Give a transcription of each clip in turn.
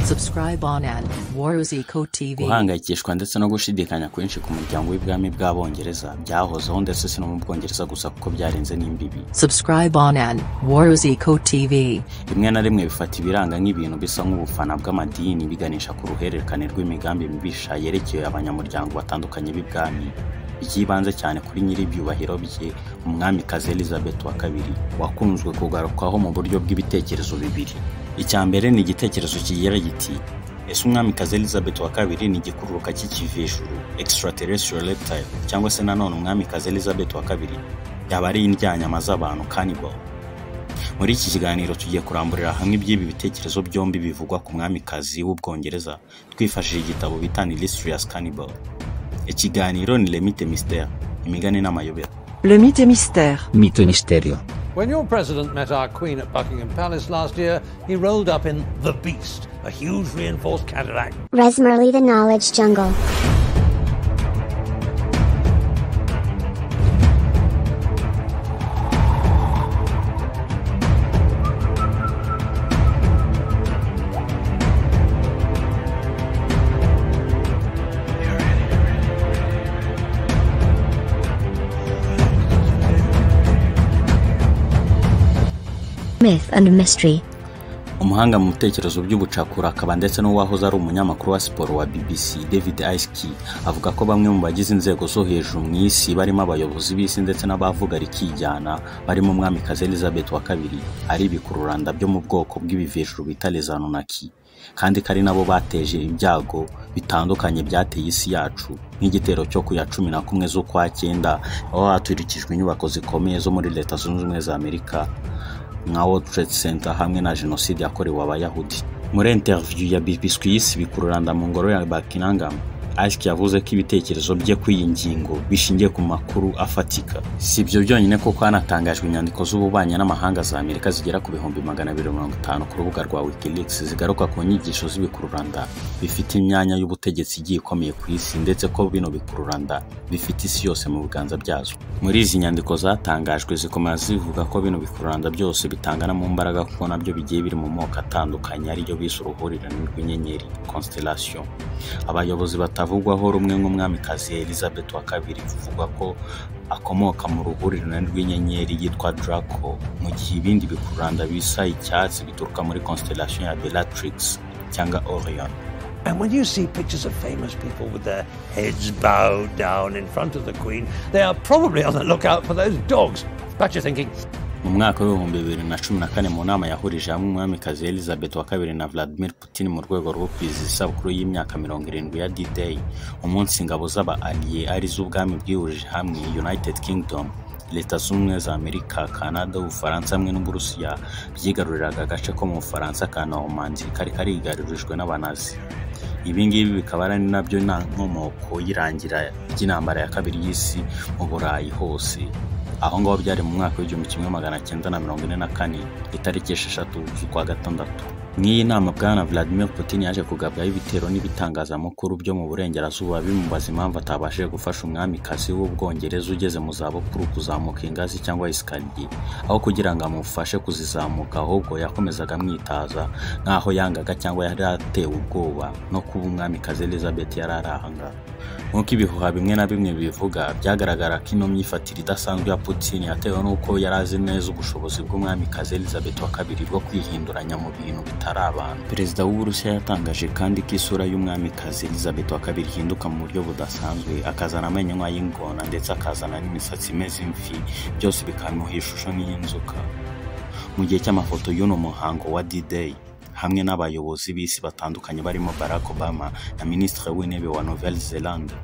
Subscribe on and Waruzico TV. guhangayikishwa ndetse no gushidikanya kwinshi ku muryango w'ibwami bw'abongereza byahozeho ndetse si no mu bwongereza gusa kuko byarenze n'imbibi Subscribe on and Waruzico TV. rimwe na rimwe bifata ibiranga nk'ibintu bisa nk'ubufana bw'amadini biganisha ku ruhererekane rw'imigambi mibisha yerekeye abanyamuryango batandukanye b'ibwami iby'ibanze cyane kuri nyir'ibyubahiro bye umwamikazi elizabeth wa kabiri wakunzwe kugarukwaho mu buryo bw'ibitekerezo bibiri icya mbere ni igitekerezo kigira giti ese umwamikazi elizabeth wa kabiri ni igikururuka cy'ikivejuru extraterrestrial reptile cyangwa se nanone umwamikazi elizabeth wa kabiri yaba ari indyanyama z'abantu cannibal muri iki kiganiro tugiye kuramburira hamwe iby'ibi bitekerezo byombi bivugwa ku mwamikazi w'ubwongereza twifashishije igitabo bita Nilistrious Cannibal ikiganiro ni Lemite Mystère imigani n'amayobera Le mythe et mystère. Mito e misterio. When your president met our queen at Buckingham Palace last year, he rolled up in The Beast, a huge reinforced Cadillac. Resmerly the Knowledge Jungle. Myth and Mystery. umuhanga mu bitekerezo by'ubucakura akaba ndetse n'uwahoze ari umunyamakuru wa siporo wa bbc david iski avuga ko bamwe mu bagize inzego zo hejuru mu isi barimo abayobozi b'isi ndetse n'abavuga rikijyana barimo umwamikazi elizabeth wa kabiri ari ibikururanda byo mu bwoko bw'ibivejuru bita lezanunaki kandi ko ari nabo bateje ibyago bitandukanye byateye isi yacu nk'igitero cyo ku ya cumi na kumwe z'ukwa cyenda aho hatwirikijwe inyubako zikomeye zo muri leta zunze ubumwe za amerika nka World Trade Center hamwe na jenoside yakorewe abayahudi muri interview ya bibiswisi bikururanda mu ngoro ya bakinangam Ask yavuze ko ibitekerezo bye kuri iyi ngingo bishingiye ku makuru afatika si ibyo byonyine kuko hanatangajwe inyandiko z'ububanyi n'amahanga za amerika zigera ku bihumbi magana abiri mirongo itanu ku rubuga rwa wikileaks zigaruka ku nyigisho z'ibikururanda bifite imyanya y'ubutegetsi igiye ikomeye ku isi ndetse ko bino bikururanda bifite isi yose mu biganza byazo muri izi nyandiko zatangajwe zikomeza zivuga ko bino bikururanda byose bitangana mu mbaraga kuko nabyo bigiye biri mu moko atandukanye ariyo bise uruhurirane rw'inyenyeri constellation abayobozi batavugwaho rumwe nk'umwamikazi elizabeth wa kabiri bivugwa ko akomoka mu ruhurirane rw'inyenyeri yitwa draco mu gihe ibindi bikururanda bisa icyatsi bituruka muri constellation ya bellatrix cyangwa orion And when you see pictures of famous people with their heads bowed down in front of the queen, they are probably on the lookout for those dogs. But you're thinking, mu mwaka w'ibihumbi bibiri na cumi na kane mu nama yahurije hamwe umwamikazi elizabeth wa kabiri na vladimir putin mu rwego rwo kwizihiza isabukuru y'imyaka mirongo irindwi ya d-day umunsi ingabo z'aba aliye ari z'ubwami bwihurije hamwe united kingdom leta z'ubumwe za amerika kanada ubufaransa hamwe n'uburusiya byigaruriraga agace ko mu bufaransa ka normandy kari karigarurijwe n'abanazi ibi ngibi bikaba ari nabyo na nkomoko y'irangira ry'intambara ya kabiri y'isi mu burayi hose aho ngaho byari mu mwaka w'igihumbi kimwe magana cyenda na mirongo ine na kane itariki esheshatu z'ukwa gatandatu nk'iyi nama bwana vladimir putin yaje kugabwaho ibitero n'ibitangazamakuru byo mu burengerazuba bimubaza impamvu atabashije gufasha umwamikazi w'ubwongereza ugeze mu zabukuru kuzamuka ingazi cyangwa esikariye aho kugira ngo amufashe kuzizamuka ahubwo yakomezaga amwitaza nk'aho yangaga cyangwa yari atewe ubwoba no kuba umwamikazi elizabeth yari ari ahangaha nk'uko ibihuha bimwe na bimwe bivuga byagaragara ko ino myifatire idasanzwe ya putin yatewe n'uko yari azi neza ubushobozi bw'umwamikazi elizabeth wa kabiri bwo kwihinduranya mu bintu bitari abantu perezida w'uburusiya yatangaje kandi ko isura y'umwamikazi elizabeth wa kabiri ihinduka mu buryo budasanzwe akazana amenywa y'ingona ndetse akazana n'imisatsi imeze imvi byose bikamuha ishusho nk'iy'inzoka mu gihe cy'amafoto y'uno muhango wa D-Day hamwe n'abayobozi b'isi batandukanye barimo Barack Obama na Minisitiri w'Intebe wa Nouvelle Zelande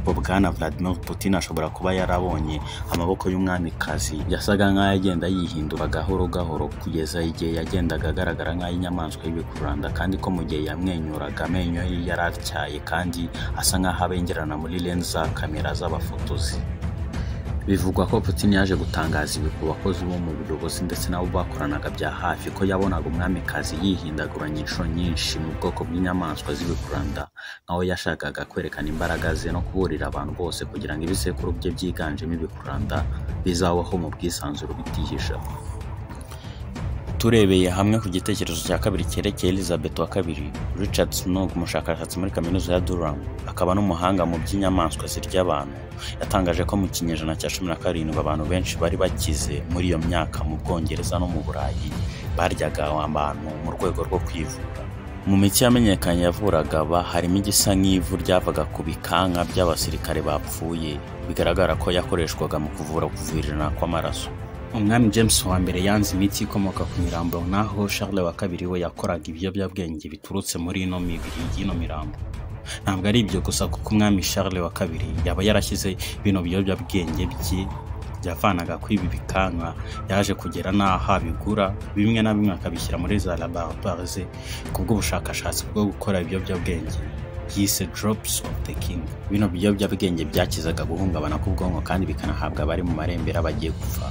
bo bwana Vladimir Putin ashobora kuba yarabonye amaboko y'umwamikazi yasaga nk'ayo agenda yihindura gahoro gahoro kugeza igihe yagendaga agaragara nk'ay'inyamaswa y'ibikururanda kandi ko mu gihe yamwenyuraga amenyo ye yari atyaye kandi asa nk'aho abengerana muri lens za kamera z'abafotozi bivugwa ko putin yaje gutangaza ibi ku bakozi bo mu buyobozi ndetse n'abo bakoranaga bya hafi ko yabonaga umwamikazi yihindaguranya inshuro nyinshi mu bwoko bw'inyamaswa z'ibikuranda aho yashakaga kwerekana imbaraga ze no kuburira abantu bose kugira ngo ibisekuru bye byiganjemo ibikuranda bizabaho mu bwisanzure bitihisha turebeye hamwe ku gitekerezo cya kabiri cyerekeye elizabeth wa kabiri richard snog umushakashatsi muri kaminuza ya durham akaba n'umuhanga mu by'inyamaswa zirya abantu yatangaje ko mu kinyejana cya cumi na karindwi abantu benshi bari bakize muri iyo myaka mu bwongereza no mu burayi baryaga abantu mu rwego rwo kwivura mu miti yamenyekanye yavuraga aba harimo igisa nk'ivu ryavaga ku bikanka by'abasirikare bapfuye bigaragara ko yakoreshwaga mu kuvura kuvirana kw'amaraso umwami james wa mbere yanze imiti ikomoka ku mirambo naho charles wa kabiri we yakoraga ibiyobyabwenge biturutse muri ino mibiri y'ino mirambo ntabwo ari ibyo gusa kuko umwami charles wa kabiri yaba yarashyize bino biyobyabwenge bye yavanaga kuri ibi bikanka yaje kugera n'aho abigura bimwe na bimwe akabishyira muri za laboratwari ze kubw'ubushakashatsi bwo gukora ibiyobyabwenge yise drops of the king bino biyobyabwenge byakizaga guhungabana k'ubwonko kandi bikanahabwa abari mu marembera bagiye gupfa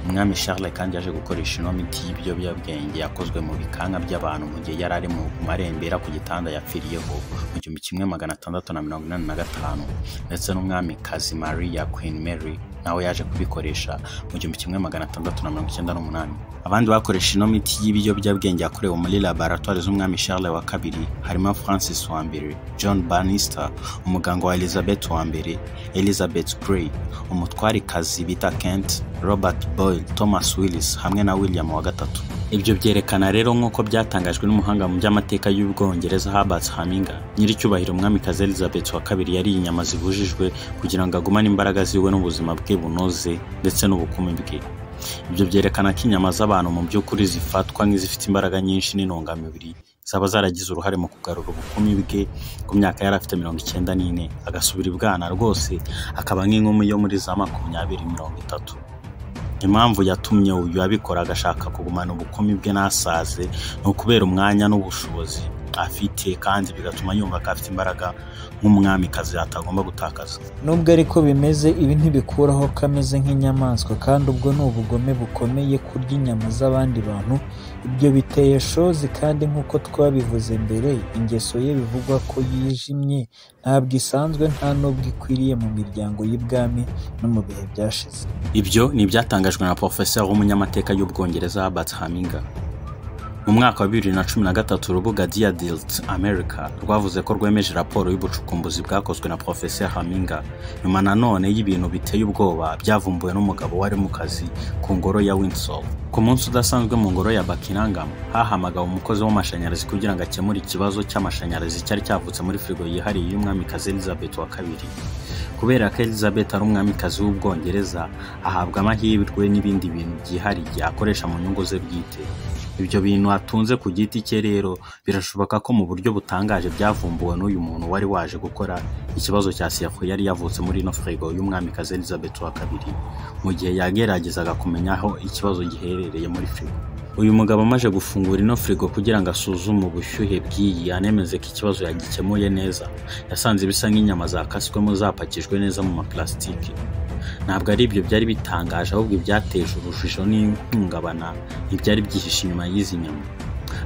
umwami charles kandi yaje gukoresha ino miti y'ibiyobyabwenge yakozwe mu bikanka by'abantu mu gihe yari ari mu marembera ku gitanda yapfiriyeho mu gihumbi kimwe magana atandatu na mirongo inani na gatanu ndetse n'umwamikazi maria queen mary nawe yaje kubikoresha mu gihumbi kimwe magana atandatu na mirongo icyenda n'umunani abandi bakoresha ino miti y'ibiyobyabwenge yakorewe muri laboratwari z'umwami charles wa kabiri harimo francis wa mbere john bannister umuganga wa elizabeth wa mbere elizabeth gray umutwarikazi bita kent robert boyle thomas willis hamwe na william wa gatatu ibyo byerekana rero nk'uko byatangajwe n'umuhanga mu by'amateka y'ubwongereza Herbert Haminga nyiricyubahiro umwamikazi Elizabeth wa kabiri yariye inyama zibujijwe kugira ngo agumane imbaraga ziwe n'ubuzima bwe bunoze ndetse n'ubukumi bwe ibyo byerekana ko inyama z'abantu mu by'ukuri zifatwa nk'izifite imbaraga nyinshi n'intungamubiri zaba zaragize uruhare mu kugarura ubukumi bwe ku myaka yari afite mirongo icyenda n'ine agasubira ibwana rwose akaba nk'inkumi yo muri za makumyabiri mirongo itatu impamvu yatumye uyu abikora agashaka kugumana ubukumi bwe n'asaze ni ukubera umwanya n'ubushobozi afite kandi bigatuma yumva ko afite imbaraga nk'umwamikazi atagomba gutakaza nubwo ariko bimeze ibi ntibikuraho ko ameze nk'inyamaswa kandi ubwo ni ubugome bukomeye kurya inyama z'abandi bantu ibyo biteye shozi kandi nk'uko twabivuze mbere ingeso ye bivugwa ko yijimye ntabwo isanzwe nta n'ubwo ikwiriye mu miryango y'ibwami no mu bihe byashize ibyo ni ibyatangajwe na porofeseri w'umunyamateka y'ubwongereza Herbert Haminga mu mwaka wa bibiri na cumi na gatatu urubuga diadilt america rwavuze ko rwemeje raporo y'ubucukumbuzi bwakozwe na porofeseri haminga nyuma nanone y'ibintu biteye ubwoba byavumbuwe n'umugabo wari mu kazi ku ngoro ya windsor ku munsi udasanzwe mu ngoro ya buckingham hahamagawe umukozi w'amashanyarazi kugira ngo akemure ikibazo cy'amashanyarazi cyari cyavutse muri firigo yihariye y'umwamikazi elizabeth wa kabiri kubera ko elizabeth ari umwamikazi w'ubwongereza ahabwa amahirwe n'ibindi bintu byihariye akoresha mu nyungu ze bwite ibyo bintu atunze ku giti cye rero birashoboka ko mu buryo butangaje byavumbuwe n'uyu muntu wari waje gukora ikibazo cya siyafo yari yavutse muri ino firigo y'umwamikazi elizabeth wa kabiri mu gihe yageragezaga kumenya aho ikibazo giherereye muri firigo uyu mugabo amaze gufungura ino firigo kugira ngo asuzume ubushyuhe bw'iyi anemeze ko ikibazo yagikemuye neza yasanze bisa nk'inyama zakaswemo zapakijwe neza mu maparasitike ntabwo ari ibyo byari bitangaje ahubwo ibyateje urujijo n'ihungabana ntibyari byihishe inyuma y'izi nyama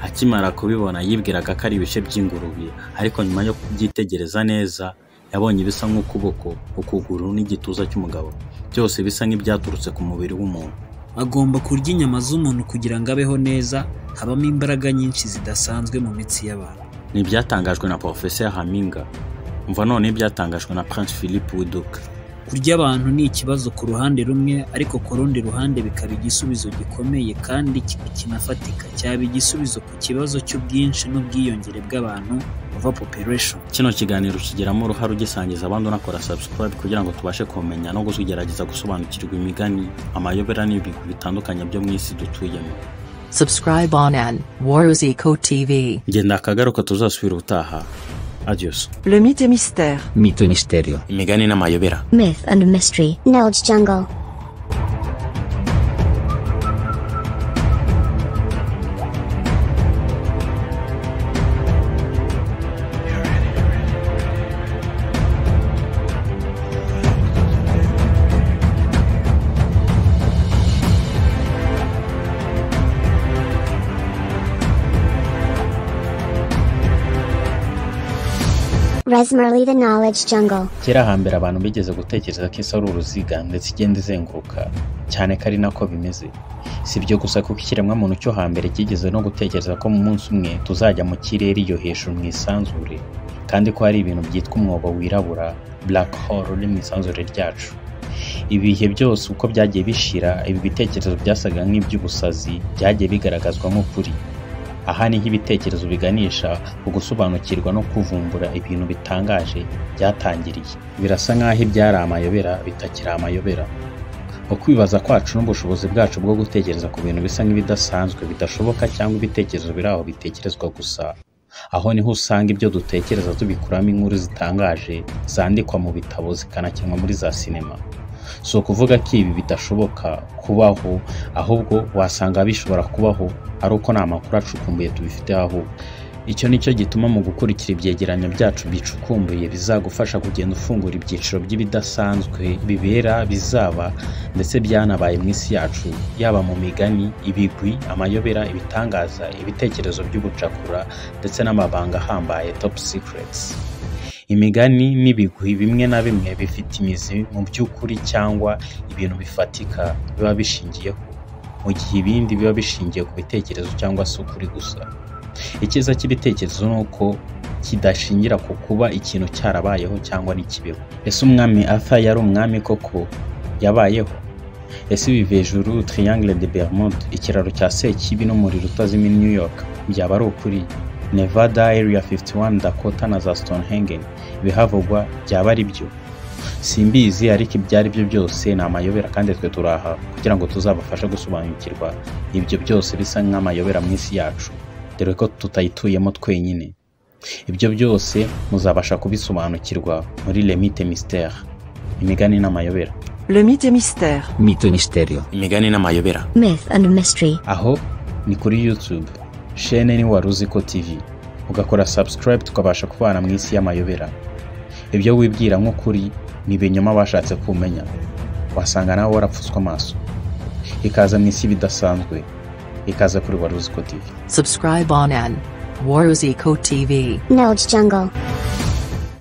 akimara kubibona yibwiraga ko ari ibice by'ingurube ariko nyuma yo kubyitegereza neza yabonye bisa nk'ukuboko ukuguru n'igituza cy'umugabo byose bisa nk'ibyaturutse ku mubiri w'umuntu agomba kurya inyama z'umuntu kugira ngo abeho neza habamo imbaraga nyinshi zidasanzwe mu mitsi y'abantu ni ibyatangajwe na porofeseri haminga mva none ibyatangajwe na prince philippe widuka kurya abantu ni ikibazo ku ruhande rumwe ariko ku rundi ruhande bikaba igisubizo gikomeye kandi ki- kinafatika cyaba igisubizo ku kibazo cy'ubwinshi n'ubwiyongere bw'abantu over population kino kiganiro kigeramo uruhare ugisangiza abandi unakora subscribe kugira ngo tubashe kumenya no kugerageza gusobanukirwa imigani amayobera n'ibigwi bitandukanye byo mu isi dutuyemo Subscribe on an War is Eco TV. ngenda akagaruka tuzasubira ubutaha adios Le mythe et mystère. Mito e misterio. imigani n'amayobera Myth and mystery. Knowledge jungle. Resmerly the knowledge jungle. kera hambere abantu bigeze gutekereza ko isi ari uruziga ndetse igenda izenguruka cyane ko ari nako bimeze si ibyo gusa kuko ikiremwamuntu cyo hambere kigeze no gutekereza ko mu munsi umwe tuzajya mu kirere iyo hejuru mu isanzure kandi ko hari ibintu byitwa umwobo wirabura black hole uri mu isanzure ryacu ibihe byose uko byagiye bishira ibi bitekerezo byasaga nk'iby'ubusazi byagiye bigaragazwa nk'ukuri aha niho ibitekerezo biganisha ku gusobanukirwa no kuvumbura ibintu bitangaje byatangiriye birasa nk'aho ibyari amayobera bitakiri amayobera ukwibaza kwacu n'ubushobozi bwacu bwo gutekereza ku bintu bisa nk'ibidasanzwe bidashoboka cyangwa ibitekerezo biri aho bitekerezwa gusa aho niho usanga ibyo dutekereza tubikuramo inkuru zitangaje zandikwa mu bitabo zikanakinwa muri za sinema si ukuvuga ko ibi bidashoboka kubaho ahubwo wasanga bishobora kubaho ari uko nta makuru acukumbuye tubifite aho icyo ni cyo gituma mu gukurikira ibyegeranyo byacu bicukumbuye bizagufasha kugenda ufungura ibyiciro by'ibidasanzwe bibera bizaba ndetse byanabaye mu isi yacu yaba mu migani ibigwi amayobera ibitangaza ibitekerezo by'ubucakura ndetse n'amabanga ahambaye top secrets imigani n'ibigwi bimwe na bimwe bifite imizi mu by'ukuri cyangwa ibintu bifatika biba bishingiyeho mu gihe ibindi biba bishingiye ku bitekerezo cyangwa se ukuri gusa icyiza cy'ibitekerezo ni uko kidashingira ku kuba ikintu cyarabayeho cyangwa ntikibeho ese umwami arthur yari umwami koko yabayeho ese ibi hejuru triangle de bermude ikiraro cya sekibi n'umuriro utazima i new york byaba ari ukuri nevada area 51 dakota na za stonehenge ibihavugwa byaba ari byo simbizi ariko ibyo ari byo byose ni amayobera kandi twe turi aha kugira ngo tuzabafashe gusobanukirwa ibyo byose bisa nk'amayobera mu isi yacu dore ko tutayituyemo twenyine ibyo byose muzabasha kubisobanukirwa muri lemite mistere imigani n'amayobera Le mythe et mystère. Mito e misterio. imigani n'amayobera Myth and mystery. aho ni kuri youtube shene ni wari uzi ko tv ugakora subscribe tukabasha kubana mu isi y'amayobera ibyo wibwira nk'ukuri ni ibinyoma bashatse kumenya wasanga nawe warapfutswe amaso ikaza mu isi bidasanzwe ikaza kuri wari uzi ko tv Subscribe on an Waruzico TV. Knowledge jungle.